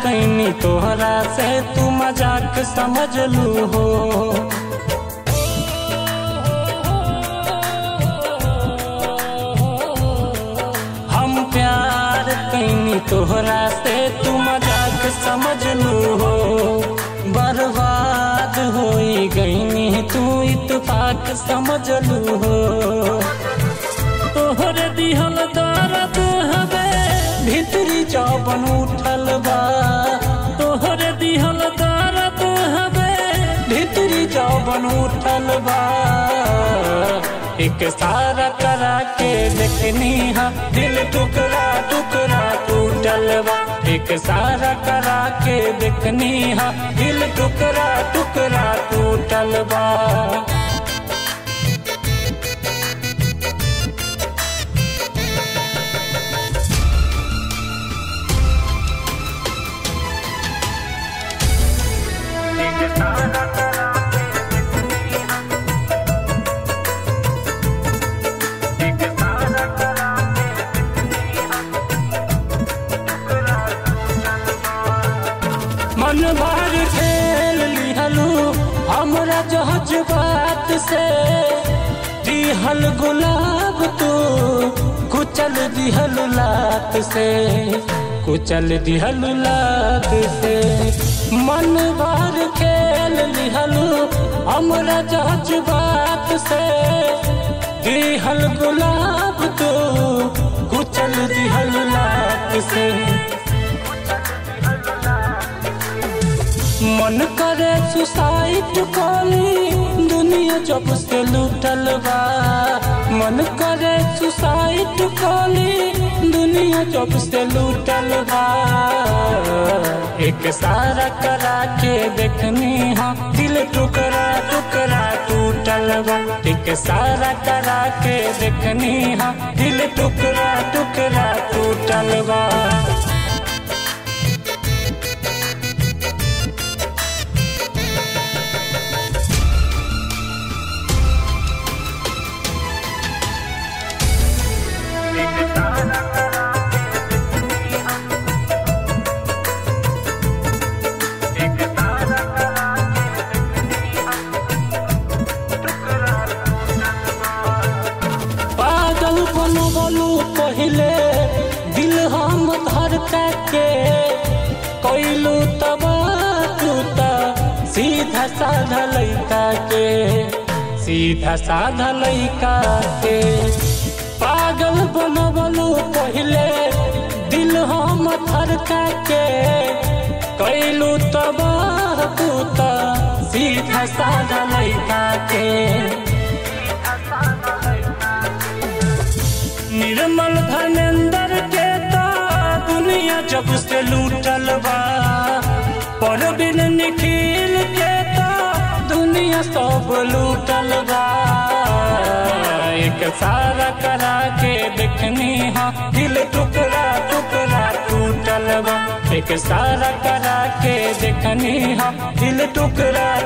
कैनी तोहरा से तू मजाक समझ लू हो हम प्यार कैनी तोहरा से तू मजाक समझ लू हो बर्बाद होई गईनी तू इतफाक समझ लू हो तोहरे दिहल दर्द हवे भीतरी जौबन उठल बा तोहरे दिहल दर्द हवे भीतरी जौबन उठल बा एक सारा करा के देखनी हा दिल टुकड़ा टुकड़ा टूटल बा एक सारा करा के देखनी हा दिल टुकड़ा टुकड़ा टूटल बा मन भर खेल लिहलू हमरा जहज बात से दिहल गुलाब तू कुचल दिहल लात से कुचल दिहल लात से मन भर खेल लिहलू हमरा जहज बात से दिहल गुलाब तू कुचल दिहल लात से मन करे सुसाइड कॉली दुनिया जब से लूटल बा मन करे सुसाइड कॉली दुनिया जब से लूटल बा एक सारा करा के देखनी हा दिल टुकड़ा टुकड़ा टूटल बा एक सारा करा के देखनी हा दिल टुकड़ा टुकड़ा टूटल बा पागल बनो बोलू पहले दिल हम धड़का के कैलू तब टूटा सीधा साधा लैका के सीधा साधा लैका के पागल बनो बोलू पहले दिल हम धड़का के कैलू तब टूटा सीधा साधा लैका के निर्मल धर्मेंद्र के ता दुनिया जब से लूटल बा परवीन निखिल के ता दुनिया सब लूटल बा एक सारा करा के देखनी हा दिल टुकड़ा टुकड़ा टूटल बा एक सारा करा के देखनी हा दिल टुकड़ा